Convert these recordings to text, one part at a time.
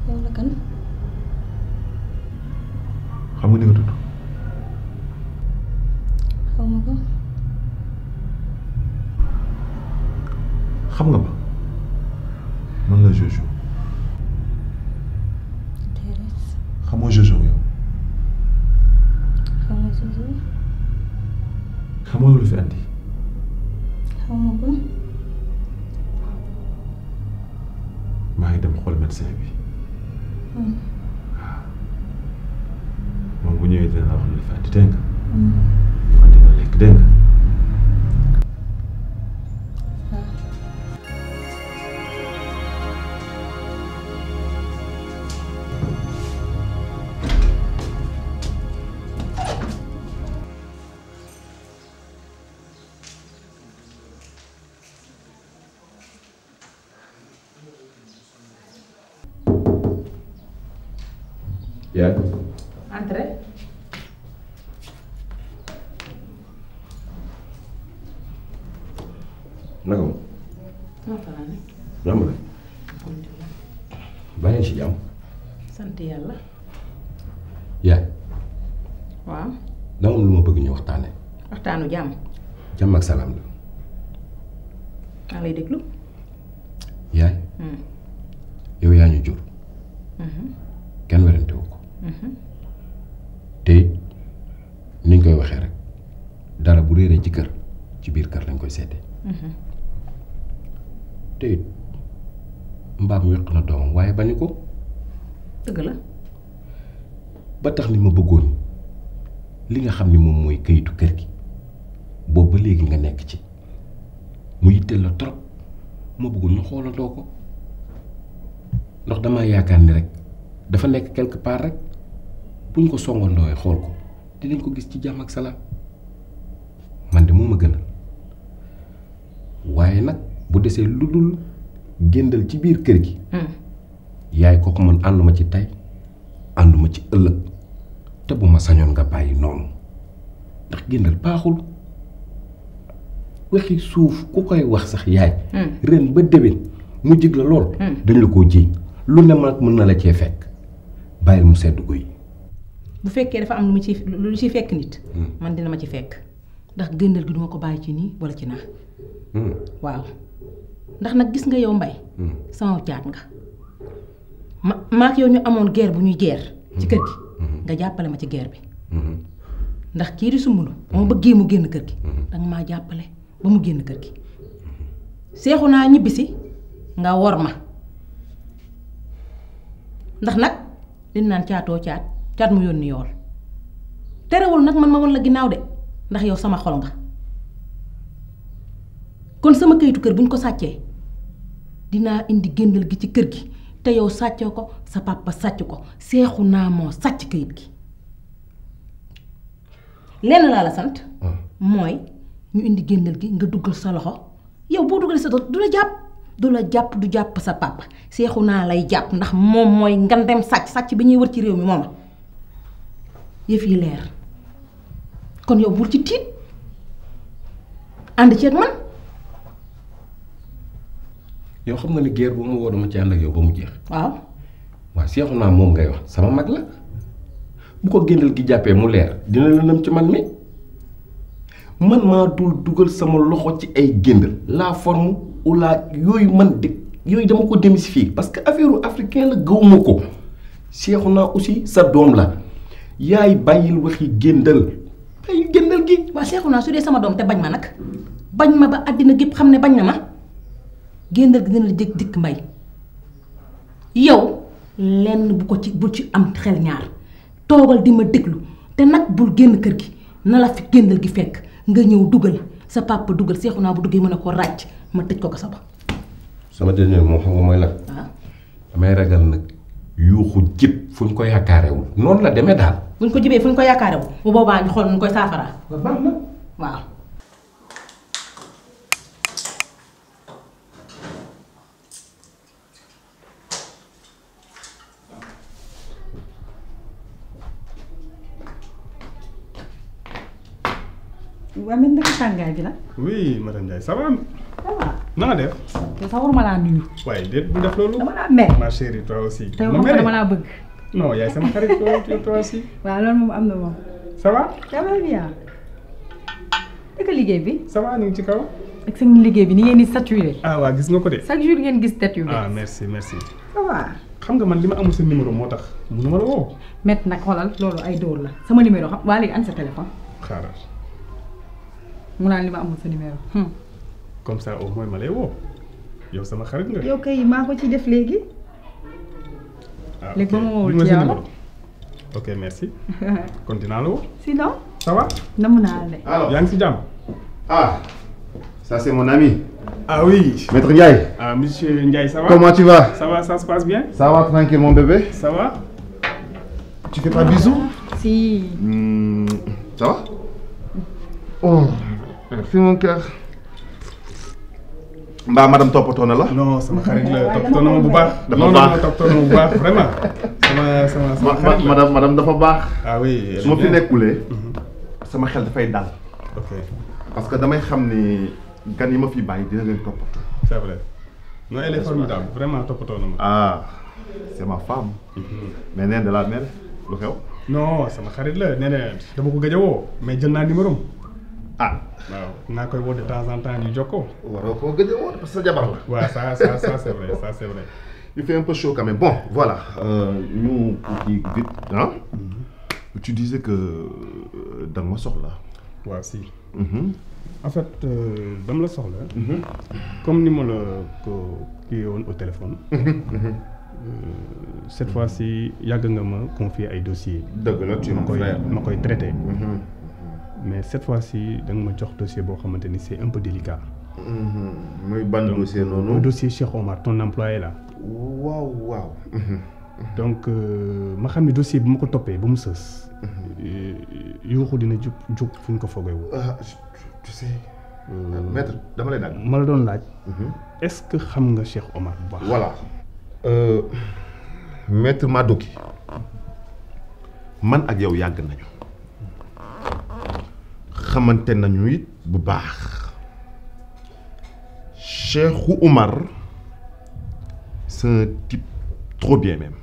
yow la kan xam nga ni nga tudd xaw ma ko xam nga ma man la Jojo déedéet xamoo Jojo yow xaw ma Jojo xamoo lu fi andi xaw ma ko maa ngi dem xool médecin bi Hmm. moom bu ñëwee dina la wax lu fi andi dégg nga Hmm. man dina lekk dégg nga waaw yaay Entrez. naka moom maa fa la ne. jàmm la bàyyi ci jàmm sant yàlla. yaay waaw. dama am lu ma bëgg ñu waxtaane waxtaanu jàmm. jàmm ak salaam la maa lay déglu. yaay Hmm. yow yaa ñu jur Mhm. kenn werante wu ko Mhm. te it niñ koy waxee rek dara bu réeree ci kër ci biir kër lañ koy seete Mhm. te it mbaam weq na doomam waaye bañu ko dëgg la. ba tax ni ma bëggoon li nga xam ni moom mooy këyitu kër gi boobu ba léegi nga nekk ci mu yitteel la trop ma bëggoon ñu xoolandoo ko ndax damaa yaakaar ni rek dafa nekk quelque part rek buñ ko songandooyee xool ko dinañ ko gis ci jàmm ak salaam man de moo ma gënal waaye nag bu desee lu dul géndal ci biir kër gi Hmm. yaay kooku man ànduma ci tey ànduma ci ëllëg te bu ma sañoon nga bàyyi noonu ndax géndal baaxul waxi suuf ku koy wax sax yaay Hmm. ren ba déwén mu jig la lool Hmm. dañ la koo jiiñ lu ne mag mën na la cee fekk bàyyil mu sedd guy bu fekkee dafa am lu mu ci lu ci fekk nit. Hmm. man dina ma ci fekk. ndax gëndal gi duma ko bàyyi ci nii wala ci naa. Hmm. waaw ndax nag gis nga yow mbay Hmm. sama caat nga ma maak yow ñu amoon guerre bu ñuy guerre ci kër gi nga jàppale ma ci guerre bi Hmm. ndax kii di sumbulu ba ma bëggee mu génn kër gi danga maa jàppale ba mu génn kër gi seexu naa ñibbisi nga wor ma ndax nag li ñu naan caatoo caat caat mu yónni yool terewul nag man ma won la ginnaaw de ndax yow sama xol nga kon sama kayitu kër bu ñu ko sàccee dinaa indi géndal gi ci kër gi te yow sàccoo ko sa papa sàcc ko seexu naa moo sàcc kayit gi lenn laa la sant Ah. mooy ñu indi géndal gi nga duggal sa loxo yow boo duggalee sa loxo du la jàpp du la jàpp du jàpp sa papa seexu naa lay jàpp ndax moom mooy ngandem sàcc sàcc bi ñuy wër ci réew mi mooma yëf yi leer kon yow bul ci tiit ànd ci ak man yow xam nga ni guerre bu ma woo dama ci ànd ak yow ba mu jeex waaw waaw seexu naa moom ngay wax sama mag la bu ko géndal gi jàppee mu leer dina lëndëm ci man mi man maa dul dugal sama loxo ci ay géndal la forme ou la yooyu man de yooyu dama ko démystifier parce que affaire africain la gëwuma ko seexu naa aussi sa doom la yaay bàyyil waxi géndal bàyyil géndal gi waa seexu naa su dee sama doom te bañ ma nag bañ ma ba àddina gépp xam ne bañ na ma géndal gi dina la jëkk dikk mbay yow lenn bu ko ci bul ci am xel ñaar toogal di ma déglu te nag bul génn kër gi na la fi géndal gi fekk nga ñëw dugal sa papa dugal seexu naa bu duggee mën a ko ràcc ma tëj ko ko sa ba sama dernier moo xam nga mooy lan waaw damay ragal nag yuuxu jib fu ñu ko yaakaarewul noonu la demee daal buñ ko jibee fu ñu ko yaakaare bu bu boobaa ñu xool nu ñu koy saafaraa baax na waaw waa mel naka tàngaay bi nag oui madame Ndiaye ça va ça va na nga def te sax waruma laa nuyu. waaye déet bu def loolu dama laa mer. ma chérie toi aussi te ma wax nga mere dama laa bëgg. non yaay sama xarit toi toi toi aussi waaw loolu moom am na moom. ça va ça va bien. dëgg liggéey bi. ça va ñu ngi ci kaw ak seen liggéey bi ni ngeen di saturé. ah waa gis nga ko de chaque jour ngeen gis tête yu ah bees. merci merci ça va. xam nga man li ma amul sa numéro moo tax mënu ma la woo met nag xoolal loolu ay dóor la sama numéro xam waa léegi an sa téléphone xaaral mu naan li ma amul sa numéro. Hmm. comme ça au moins ma lay woo yow sama xarit nga yow kay maa ko ci def léegi. ah léegi ba ma woowul Bi ma ci sa yow la. numéro. ok merci kon dinaa la woo sinon. ça va namm naa la de. Alors, yaa ngi si jàmm ah, ça c'est mon ami, ah oui Maître Ndiaye. ah monsieur Ndiaye ça va Comment tu vas ça va ça se passe bien Ça va tranquille mon bébé ça va Tu fais pas de bisous si. Hmm, Ça va Oh, merci mon cœur. Mbaa madame toppatoo na la non sama xarit la toppatoo na ma bu baax Dafa non non baax. non toppatoo na ma bu baax vraiment sama sama sama Ma- ma- xarit la madame madame dafa baax. ah oui su ma fi bien. nekkulee sama xel dafay dal ok parce que damay xam ni gan yi ma fi bàyyi dina leen toppatoo. c'est vrai non elle est formidable vraiment toppatoo na ma Ah, c'est ma femme. mais nee da la mere lu xew. non sama xarit la nee na dama ko gëj a woo mais jël naa numéro am ah waaw naa koy woo de temps en temps ñu jokkoo waroo koo gëj a woon parce que sa jabar la. waaw ça ça ça c'est vrai ça c'est vrai Il fait un peu chaud quand même. Bon, voilà. Euh, nous, qui vite, hein? Tu disais que euh, dans ma soxla. waaw si Mhm. en fait euh, dama la soxla comme ni ma la ko kii woon au téléphone euh, cette fois-ci yàgg nga ma confier ay dossiers dëgg la tu es ma mon koy frère. ma koy traité Mhm. mais cette fois-ci da nga ma jox dossier boo xamante ni c'est un peu délicat Mhm. muy ban dossier le noonu. dossier Cheikh Omar ton employé là waaw waaw. Mhm. donc euh, ma xam ne dossier bi ma ko toppee ba mu sës euh, yuuxu dina jug jug fu ñu ko foogewul Ah, je- tu sais. maître dama lay dagg. ma la doon laaj Mhm. est-ce que xam nga Cheikh Omar bu baax voilà. Euh, maître Madoki man ak yow yàgg nañu xamante nañu it bu baax Cheikhou Oumar c'est un type trop bien même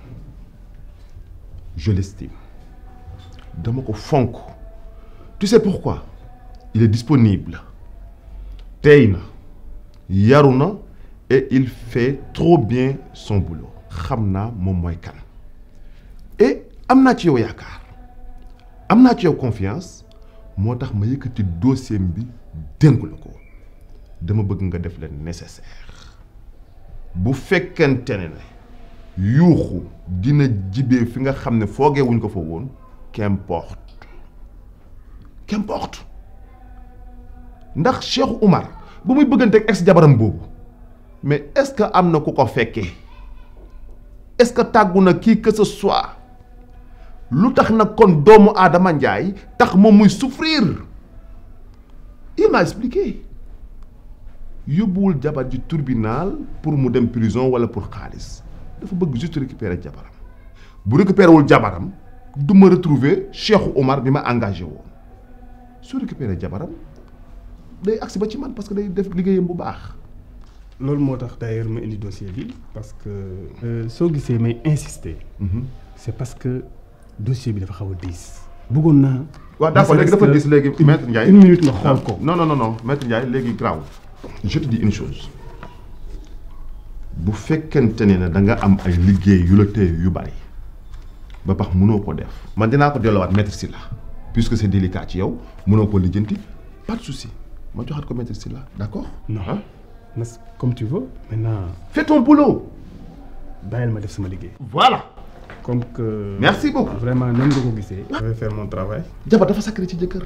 je l'estime dama ko fonk tu sais pourquoi il est disponible tey na yaru na et il fait trop bien son boulot xam naa moom mooy kan et am naa ci yow yaakaar am naa ci yow confiance moo tax ma yëkkati dossier bi dénk la ko dama bëgg nga def leen nécessaire bu fekkente ne ne yuuxu dina jibee fi nga xam ne foogee wuñ ko fa woon qu'importe qu'importe ndax Cheikh Oumar ba muy bëggante ak ex jabaram boobu mais est-ce que am na ku ko fekkee est-ce que tàggu na kii que ce soit lu tax nag kon doomu Adama Ndiaye tax moom muy souffrir il m'a expliqué yóbbuwul jabar ji tribunal pour mu dem prison wala pour xaalis dafa bëgg juste récupérer jabaram bu récupérer wul jabaram du ma retrouver Cheikh Omar bi ma engagé woon su récupérer jabaram day agsi ba ci man parce que day def liggéeyam bu baax. loolu moo tax d'ailleurs ma indi dossier bi parce que euh, soo gisee may insister c'est parce que dossier bi dafa xaw a diis bëggoon naa waaw d'accord léegi dafa dis léegi maître Ndiaye une minute nga xool ko non non non non maître Ndiaye léegi grave je te dis une chose bu fekkente ne da nga am ay liggéey yu la téye yu bari ba pax mënoo ko def man dinaa ko delloowaat maître Sylla puisque c'est délicat ci yow mënoo ko lijjanti pas de souci ma joxaat ko maître Sylla d'accord non Hein? mas comme tu veux maintenant fais ton boulot bàyyil ma def sama liggéey voilà comme que Merci beaucoup. vraiment nan nga ko gisee je vais faire mon travail jabar dafa sacré ci jëkkër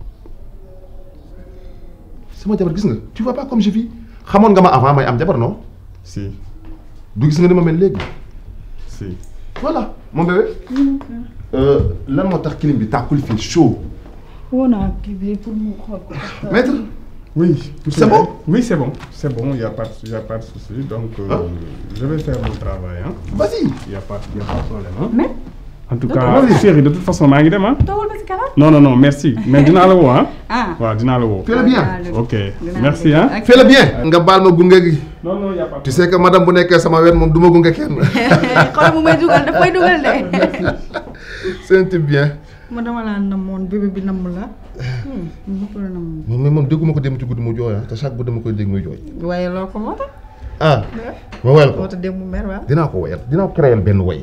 sama jabar gis nga tu vois pas comme je vis xamoon nga ma avant may am jabar non si du gis nga ni ma mel léegi si voilà mon bébé euh, lan moo tax clim bi tàkkul fii chaud woo naa kii bi pour mu xool ko. parce que- maître oui C'est bon oui c'est bon c'est bon il y a pas de- y a pas de souci donc euh, Ah. je vais faire mon travail hein vas-y y a pas y a pas de problème hein mais en tout D'accord. cas chérie de toute façon maa ngi dem ah. toogal ba si kanam. non non non merci mais dinaa la woo ah. ah. waaw dinaa la woo. fais le bien ok merci ah. fais le bien nga baal ma gunge gi non non y a pas tu sais que madame bu nekkee sama wet moom du ma gunge kenn xool mu may dugal daf may dugal de. c'est un type bien ma dama laa namoon bébé bi namm la. mu ko la namm. moom mais moom dégguma ko dem ci guddi mu jooy ah te chaque guddi dama koy dégg muy jooy waaye loo ko moo tax. ah ma woyal ko moo tax démb mu mer waaw. dinaa ko woyal dinaa ko créer benn woy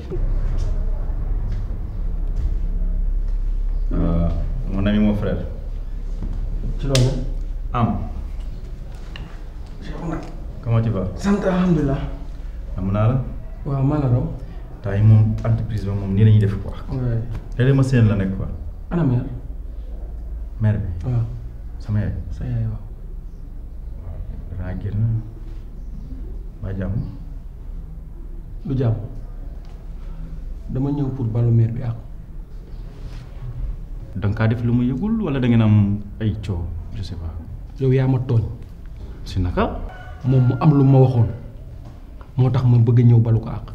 Euh, mon ami, mon frère. ci loolu Am, comment tu vas sant alhamdulilah am naa la waaw maa la raw temps yi moom entreprise ba moom nii la ñuy def quoi waaye léeg-léeg ma seen la nekk quoi ana mère mère bi waaw sama yaay sa yaay waaw danaa génn ba jàmm du jàmm dama ñëw pour balu mère bi ak danga kaa def lu mu yëgul wala da ngeen am ay coow je sais pas yow yaa ma tooñ si naka moom mu am lu ma waxoon moo tax ma bëgg ñëw balu ko ak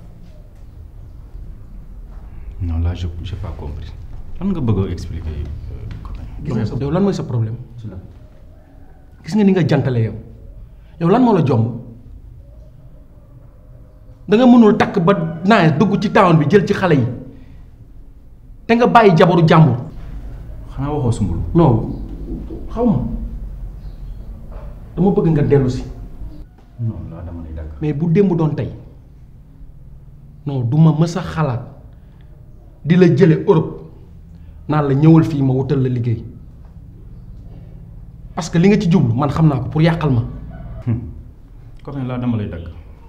non là je j'ai pas compris lan nga bëgg a expliquer euh, gis nga sa yow lan mooy sa problème gis nga ni nga jantale yow yow lan moo la jomb da nga mënul takk ba naa dugg ci town bi jël ci xale yi te nga bàyyi jabaru jàmbur xanaa waxoo sumbulu non xaw ma dama bëgg nga dellu si non là dama lay dagg mais bu démb doon tey non du ma mës a xalaat di la jële Europe naan la ñëwal fii ma wutal la liggéey parce que li nga ci jublu man xam naa ko pour yàqal ma comme là dama lay dagg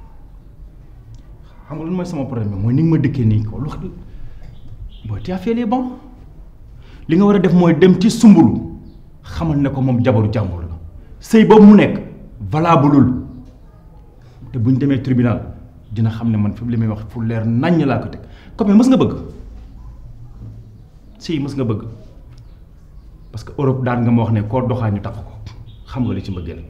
xam nga lan mooy sama problème bi mooy ni nga ma dëkkee nii ko lu xam booy tu as fait les bons li nga war a def mooy dem ci sumbulu xamal ne ko moom jabaru jàmbur la sëy boobu mu nekk valableul te bu ñu demee tribunal dina xam ne man fi li may wax fu leer naññ laa ko teg comme mës nga bëgg si mës nga bëgg parce que Europe daan nga ma wax ne koo doxaa ñu takk ko xam nga li ci mbëggeel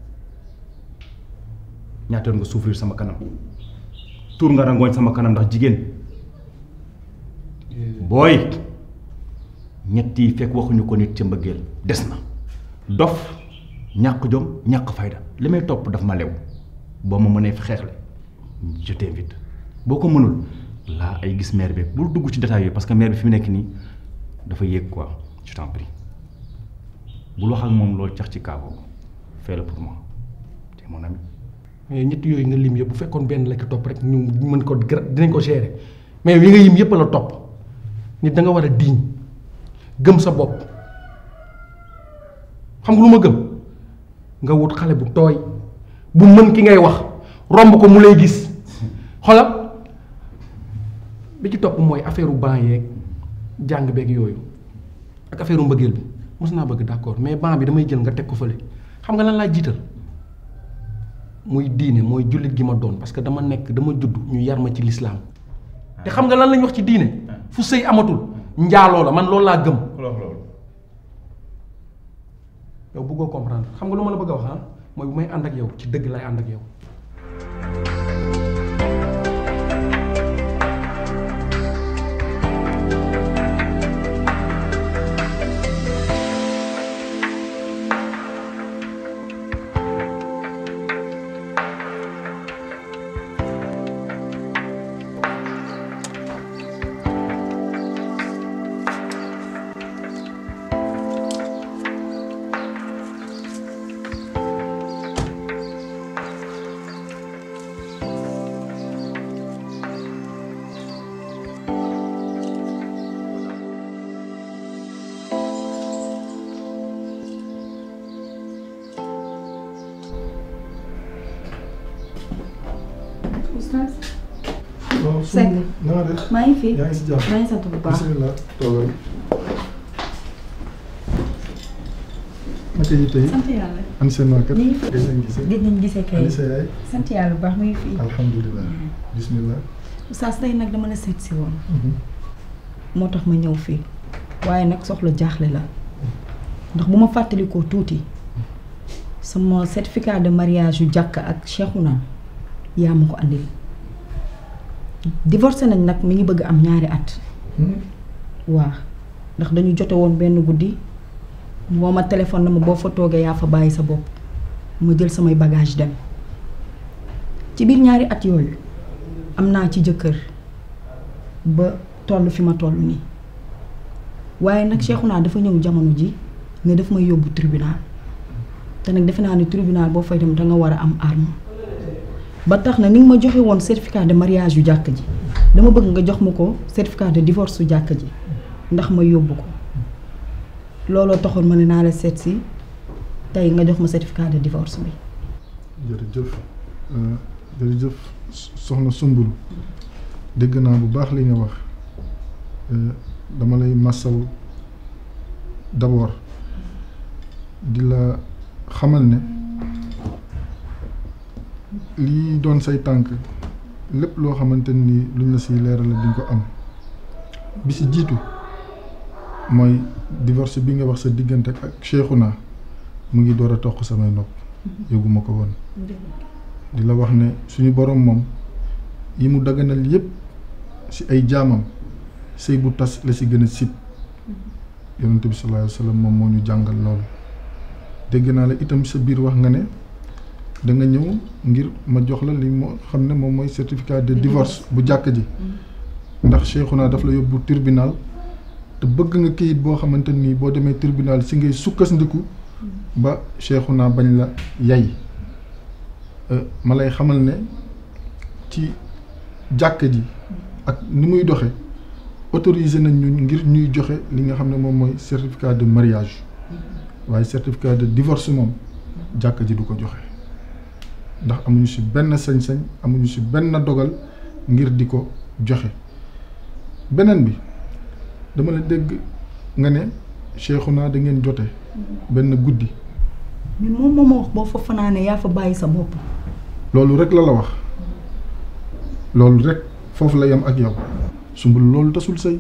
ñaata yoon nga souffrir sama kanam tuur nga rangooñ sama kanam ndax jigéen booy ñett yi fekk waxuñu ko nit ca mbëggeel des na dof ñàkk jom ñàkk fayda li may topp daf ma lew boo ma mënee fi xeexle je t'invite boo ko mënul laa ay gis maire bi bul dugg ci détails yooyu parce que maire bi fi mu nekk nii dafa yéeg quoi je t'en prie bul wax ak moom loolu cax ci kaaboo fais-le pour moi te mon ami mais ñett yooyu nga lim yëpp bu fekkoon benn la ki topp rek ñu mën ko gra- dinañ ko gérer mais yi nga yim yëpp la topp nit da nga war a diñ gëm sa bopp xam nga lu ma gëm nga wut xale bu tooy bu mën ki ngay wax romb ko mu lay gis xoolal bi ci topp mooy affaire u ban yeeg jàng beeg yooyu ak affaire u mbëggeel bi mos naa bëgg d'accord mais ban bi damay jël nga teg ko fële xam nga lan laa jiital muy diine mooy jullit gi ma doon parce que dama nekk dama judd ñu yar ma ci lislaam te xam nga lan lañ wax ci diine fu sëy amatul njaaloo la man loolu laa gëm yow bëggoo comprendre xam nga lu ma la bëgg a wax ah mooy bu may ànd ak yow ci dëgg lay ànd ak yow Oustaz. waaw Seck. na nga def maa ngi fi. yaa ngi si jàmm maa ngi sant bu baax. bisimilah toogal naka yi tey sant yàlla. an seen waa kër ñu ngi fi. gëj nañ gisee gëj nañ gisee kay. ani sa yaay sant yàlla bu baax mu ngi fi. alhamdulilah bisimilah Oustaz tey nag dama la seet si woon. moo tax ma ñëw fii. waaye nag soxla jaaxle la. ndax bu ma fàttalikoo tuuti. sama certificat de mariage yu jàkk ak Cheikhouna yaa ma ko andil. divorcé nañ nag mi ngi bëgg am ñaari at. waa ndax dañu jote woon benn guddi woo ma téléphone na ma boo fa toogee yaa fa bàyyi sa bopp ma jël samay bagage dem ci biir ñaari at yooyu am naa ci jëkkër ba toll fi ma toll nii waaye nag Cheikhouna dafa ñëw jamono ji ne daf may yóbbu tribunal te nag defe naa ne tribunal boo fay dem danga war a am arme ba tax na ni nga ma joxe woon certificat de mariage yu jàkk ji dama bëgg nga jox ma ko certificat de divorce su jàkk ji ndax ma yóbbu ko looloo taxoon ma ne naa la seet si tey nga jox ma certificat de divorce bi. jërëjëf jërëjëf soxna Sumbulu dégg naa bu baax li nga wax dama lay massaw d'abord di la xamal ne lii doon say tànk lépp loo xamante ni luñ la si leeral la di ko am bi si jiitu mooy divorce bi nga wax sa diggante ak Cheikhouna mu ngi door a toq samay nopp yëguma ko woon di la wax ne suñu borom moom yi mu daganal yépp ci ay jaamam sëy bu tas la ci gën a sib yonent bi sallallahu alayhi wa sallam moom moo ñu jàngal loolu dégg naa la itam sa biir wax nga ne da nga ñëw ngir ma jox la li moo xam ne moom mooy certificat de divorce bu jàkk ji ndax Cheikhouna daf la yóbbu tribunal te bëgg nga kayit boo xamante nii boo demee tribunal si ngay sukkandiku ba Cheikhouna bañ la yay ma lay xamal ne ci jàkk ji ak ni muy doxe autorisé nañ ñu ngir ñuy joxe li nga xam ne moom mooy certificat de mariage waaye certificat de divorce moom jàkk ji du ko joxe ndax amuñu ci benn sañ-sañ amuñu ci benn dogal ngir di ko joxe beneen bi dama la dégg nga ne Cheikhouna da ngeen jote benn guddi mais moom moo ma wax boo fa fanaanee yaa fa bàyyi sa bopp. loolu rek la la wax loolu rek foofu la yem ak yow sumbul loolu tasul sëy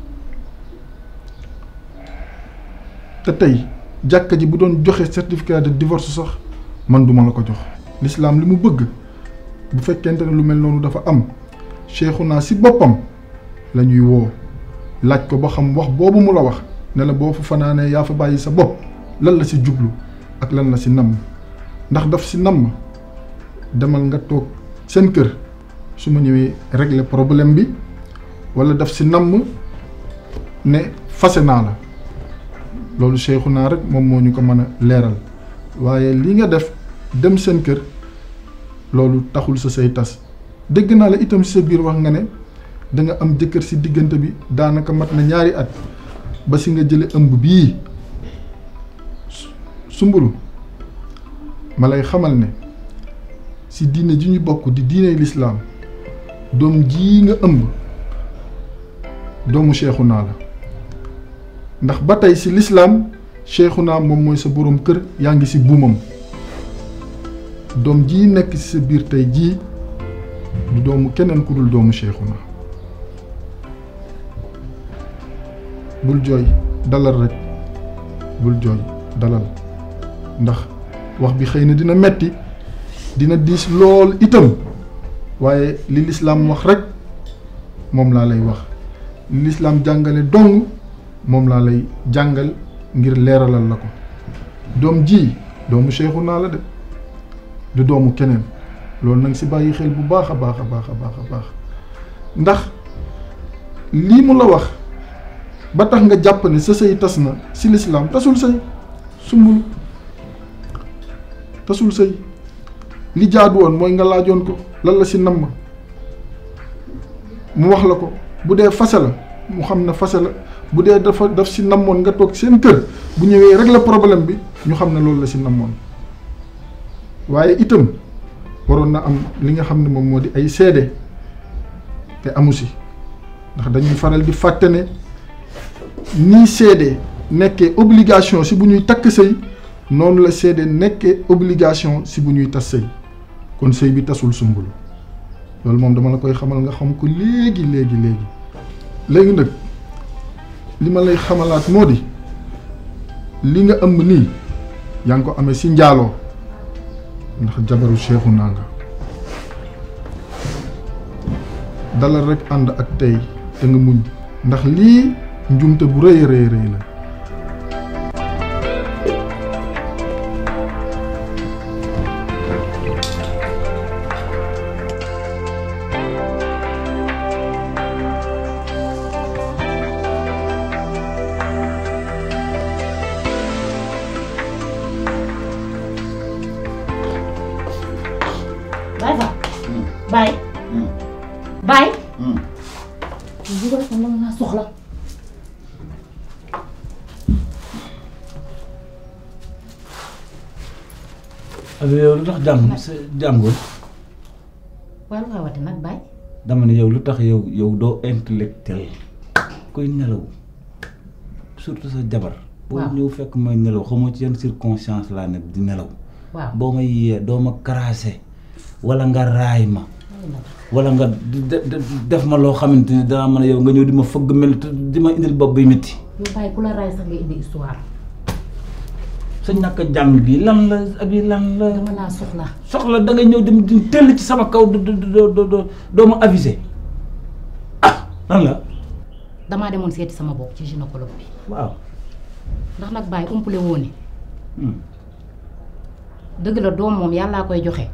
te tey jàkka ji bu doon joxe certificat de divorce sax man duma la ko jox l'islam li mu bëgg bu fekkente ne lu mel noonu dafa am Cheikhouna ci boppam la ñuy woo laaj ko ba xam wax boobu mu la wax ne la boo fa fanaanee yaa fa bàyyi sa bopp lan la ci jublu ak lan la ci namm ndax daf ci namm demal nga toog seen kër su ma ñëwee régler problème bi walla daf ci namm ne fase naa la loolu Cheikhouna rek moom moo ñu ko mën a leeral waaye li nga def dem seen kër loolu taxul sa say tas dégg naa la itam ci sa biir wax nga ne da nga am jëkkër ci diggante bi daanaka mat na ñaari at ba ci nga jële ëmb bii sumbulu ma lay xamal ne ci diine ji ñu bokk di diine lislaam doom jii nga ëmb doomu Cheikhouna la ndax ba tey ci lislaam Cheikhouna moom mooy sa boroom kër yaa ngi ci buumam doom jii nekk ci sa biir tey jii du doomu keneen ku dul doomu Cheikhouna bul jooy dalal rek bul jooy dalal ndax wax bi xëy na dina metti dina diis lool itam waaye li lislaam wax rek moom laa lay wax li lislaam jàngale dong moom laa lay jàngal ngir leeralal la ko doom ji doomu Cheikhouna la de du doomu keneen loolu nag ci bàyyi xel bu baax a baax a baax a baax a baax ndax lii mu la wax ba tax nga jàpp ne sa sëy tas na ci lislaam tasul sëy sumbul tasul sëy li jaadu woon mooy nga laajoon ko lan la ci namm mu wax la ko bu dee fase la mu xam ne fase la bu dee dafa daf ci namoon nga toog seen kër bu ñëwee régler problème bi ñu xam ne loolu la ci namoon waaye itam waroon na am li nga xam ne moom moo di ay seede te amu ci ndax dañuy faral di fàtte ne nii seede nekkee obligation ci bu ñuy takk sëy noonu la seede nekkee obligation ci bu ñuy tas sëy kon sëy bi tasul sumbulu loolu moom dama la koy xamal nga xam ko léegi léegi léegi léegi nag li ma lay xamalaat moo di li nga ëmb nii yaa ngi ko amee ci njaaloo ndax jabaru Cheikhouna nga dalal rek ànd ak tey te nga muñ ndax lii njumte bu rëy a rëy rëy la Baye Fall. Baye. Baye. bu ko defee mën naa soxla. abi yow lu tax jàng sa jàngul waaye lu koy wate nag Baye. dama ne yow lu tax yow yow doo intellectuel koy nelaw surtout sa jabar boo Waaw. ñëw fekk may nelaw xamoo ci yan circonstance laa ne di nelaw waaw. boo ma yee doo ma karaase wala nga raay ma wala nga di- de- de- def ma loo xamante ni danaa mën a yow nga ñëw di ma fëgg mel te di ma indil bopp bi métti yow Baye ku la raay sax nga indi histoire. sa ñàkk a jàng bi lan la abi lan la dama laa soxla. soxla da nga ñëw dem di tell ci sama kaw do do do do do doo ma avisé ah lan la damaa demoon seeti sama bopp ci gynécologue bi. waaw ndax nag Baye umpule woo ne Hmm. dëgg la doom moom yàllaa koy joxe.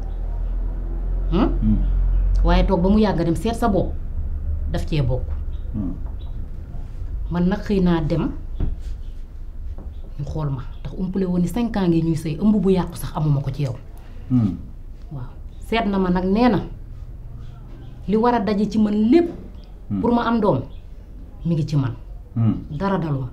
Hmm? Hmm. waaye toog ba mu yàgg nga dem seet sa bopp daf cee bokk. Hmm. man nag xëy naa dem ñu xool ma ndax umpale woon ni cinq ans ngi ñuy sëy ëmb bu yàqu sax amuma ko ci yow Hmm. waaw seet na ma nag nee na li war a daje ci man lépp pour ma am doom mi ngi ci man Hmm. dara daluma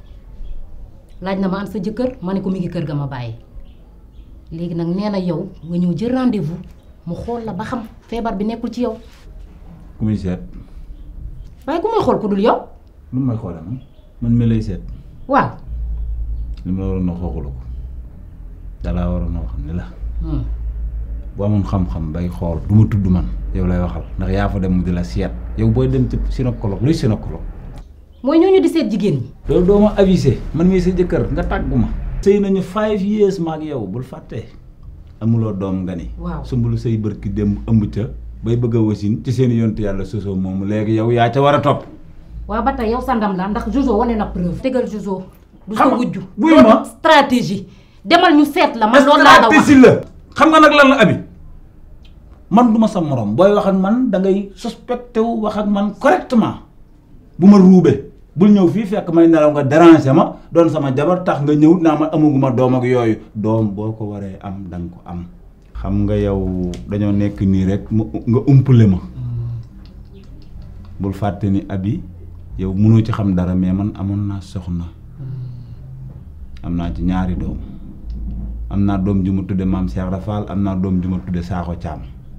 laaj na ma am sa jëkkër ma ne ko mi ngi kër ga ma bàyyi léegi nag nee na yow nga ñëw jël rendez-vous mu xool la ba xam feebar bi nekkul ci yow ku muy seet waaye ku muy xool ku dul yow lu may xoole man man mi lay seet waaw li ma la waroon a waxula ko dalaa waroon a wax ni la Hmm. boo amoon xam-xam bay xool du ma tudd man yow lay waxal ndax yaa fa dem mu di la seet yow booy dem ci gynécologue luy gynécologue mooy ñooñu di seet jigéen ñi loolu doo ma avisé man mii sa jëkkër nga tàggu ma sëy nañu five years ma ak yow bul fàtte amuloo doom nga ni Waaw. sumbulu say bërki dem ëmb ca bay bëgg a wasin ci seen yontu yàlla sosoo moomu léegi yow yaa ca war a topp waaw ba tey yow sa ndam la ndax Jojo wane na preuve. tegal Jojo. du sa Xam nga- wujju. buy loolu ma. stratégie. demal ñu seet la man loolu laa la wax stratégie la xam nga nag lan la abi man du ma sa morom booy wax ak man da ngay suspecté wu wax ak man correctement bu ma ruube bul ñëw fii fekk may nelaw nga déranger ma doon sama jabar tax nga ñëw naa ma amaguma doom ak yooyu doom boo ko waree am da nga ko am xam nga yow dañoo nekk nii rek mu nga umpale ma bul fàtte ni abi yow mënoo ci xam dara mais man amoon naa soxna am naa ci ñaari doom am naa doom ju ma tudde maam Cheikh Rafal am naa doom ju ma tudde Sakho Thiam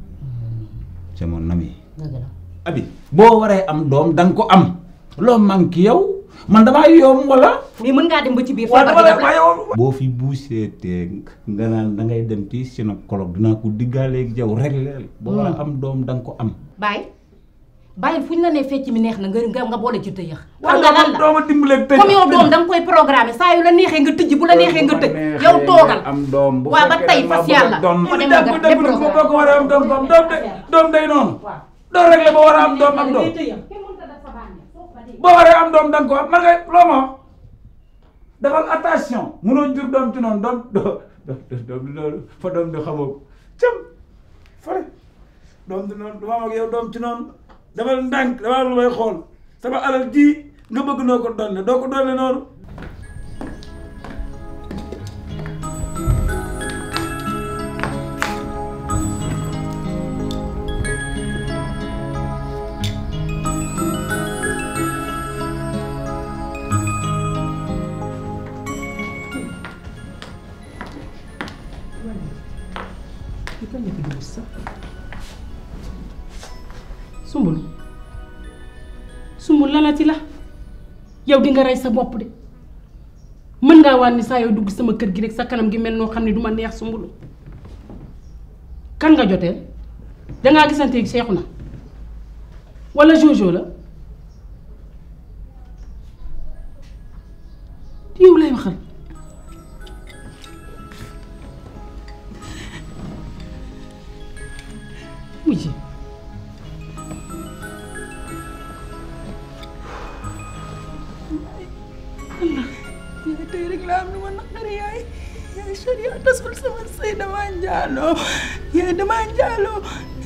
c'est mon ami dëgg la. abi boo waree am doom da nga ko am loo manqué yow man damaa yoom wala mais mën ngaa dem ba ci biir. waaw feebar dama bi lay daf la- waaye boo fi buuseetee nga naan da ngay dem ci gynécologue dinaa ko diggaaleeg yow rek leel boo war a am doom da nga ko am bàyyi bàyyil fu ñu la nee fecc mi neex na nga nga nga boole ci tëyëx. xam waaw nga lan la dooma dimbaleeg tëj comme yow doom da nga koy programmer saa yu la neexee nga tëj bu la neexee nga tëj yow toogal. am doom bu waaw ba fekkee tey da nga fas bëgg a yàlla. doon moo dem jàpp nga dëgg def ko boo ko waree am doom doom doom de doom day noonu doo rek la ba war a am doom am doom boo waree am doom da nga ko am man ngay loo ma wax defal attention mënoo jur doom ci noonu doom doo doom di noonu fa doom di xamoo ko cëm fare doom di noonu du ma am ak yow doom ci noonu defal ndànk dafa lu may xool sama alal ji nga bëgg noo ko donne doo ko donne noonu li kañ la fi dugg sax sumbul sumbul lalati la yow di nga rey sa bopp de mën ngaa wàññi saa yow dugg sama kër gi rek sa kanam gi mel noo xam ne du ma neex sumbulu kan nga joteel dangaa gisante ak seexu na wala jojo la yow lay waxal mujj rek laa am lu ma naqari yaay yaay Sharia tasul sama sëy dama njaaloo yaay dama njaaloo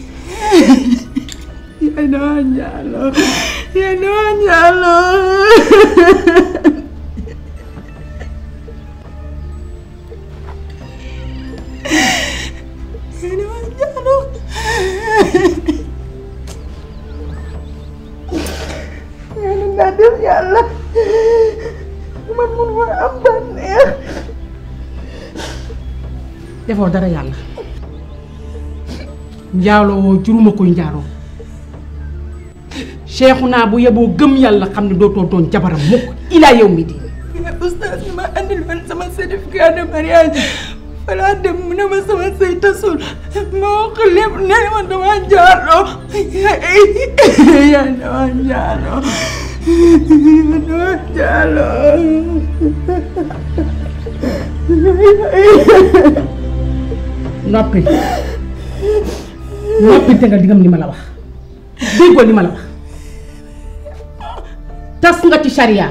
yaay dama njaaloo yaay dama njaaloo yaay dama njaaloo yàlla naa def yàlla man mun ma am bànneex defoo dara yàlla njaaloo woo juruma koy njaaloo seexu naa bu yeboo gëm yàlla xam ne dootoo doon jabaram mukk ilaa yow mi di yaay oustaz bi ma andil woon sama certificat de mariage falaa dem mu ne ma sama sëy tasul ma wax ko lépp nee ma dama njaaloo yaay yaay dama njaaloo dama njaaloo noppi noppi te nga digam li ma la wax déggoo li ma la wax tas nga ci charia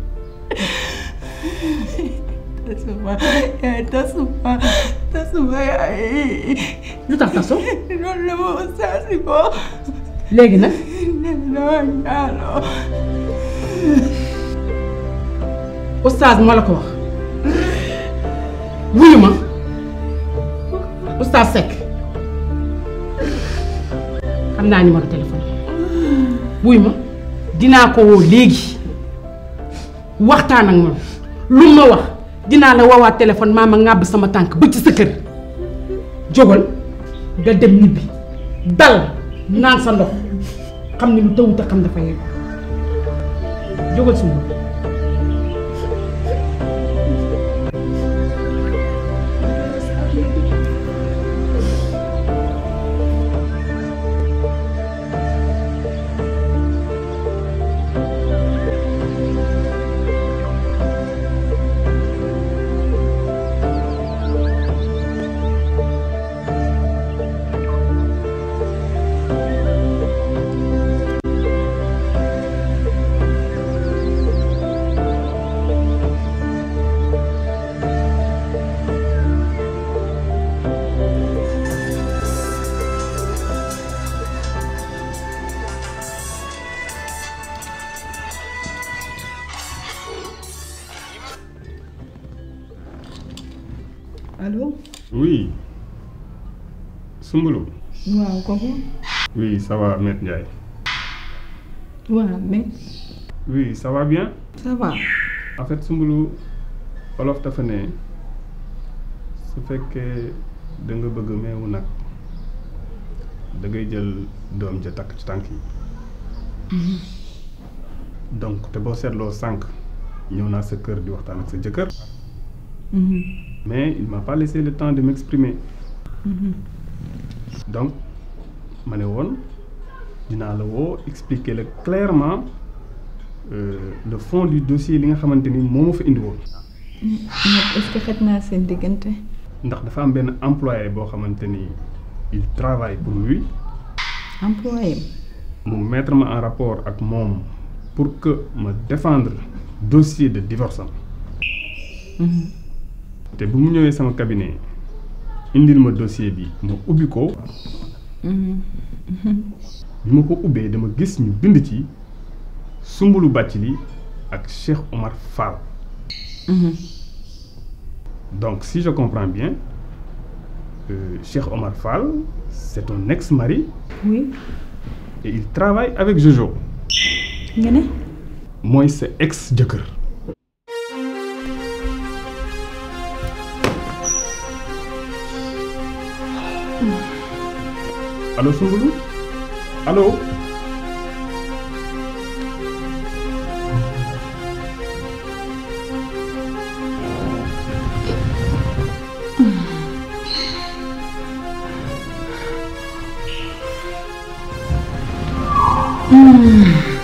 tasuma yaay tasuma tasuma yaay lu tax tasu loolu la ma oustaz bi ko léegi nag dama njaaloo oustaz moo la ko wax wuyu ma oustaz Seck xam naa numéro téléphone wuyu ma dinaa ko woo léegi waxtaan ak moom lu ma wax dinaa la woowaat téléphone maa ma ŋàbb sama tànk ba ci sa kër jógal nga dem ñibbi dal naan sa ndox xam ne lu tawut a xam dafa yegg jógal suma allo Oui. Soumboulou. waaw kooku Oui, ça va, Maître Ndiaye. waaw mais Oui, ça va bien. ça va En fait, Soumboulou, Olof dafa ne su fekkee da nga bëgg meewu nag da ngay jël doom ja takk ci tànk yi. donc te boo seetloo sànq ñëw naa sa kër di waxtaan ak sa jëkkër. mais il m'a pas laissé le temps de m'exprimer. donc ma ne woon dinaa la woo expliquer la clairement euh, le fond du dossier li nga xamante ni moo ma fa indi woon. ñett est-ce que xet naa seen diggante ndax dafa am benn employé boo xamante ni il travaille pour lui employé mu mettre ma en rapport ak moom pour que ma défendre dossier de divorce am te bu mu ñëwee sama cabinet indil ma dossier bi ma ubbi ko bi ma ko ubbee dama gis ñu bind ci Soumboulou Bathily ak Cheikh Omar Fall donc si je comprends bien euh, Cheikh Omar Fall c'est ton ex-mari oui et il travaille avec Jojo nga ne mooy sa ex jëkkër allo Soumboulou allo Hmm.